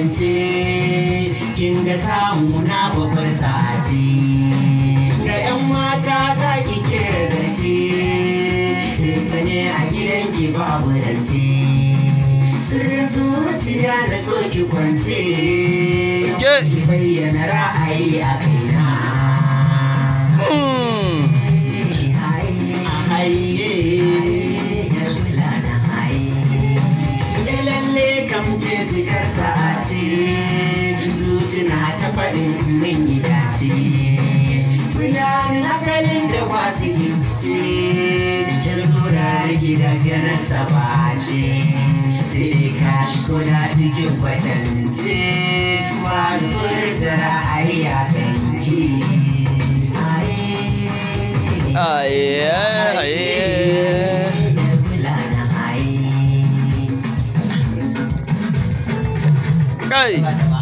kwance kin ga samu na babbar sace ga yan mata za ki kera zance ce ne a gidanki babu rance sirrin zuciya na so ki kwance Gaske. ki bayyana ra'ayi a kaina Hmm. lalle kam ke cikar sa'aci zuci na ta faɗin min yi dace Fulan asalin da wasu ce ta tsorar gida ganin sabace sai ka shi kuna cikin kwatance wani furta ra'ayi a kanki Aye, aye. Kai.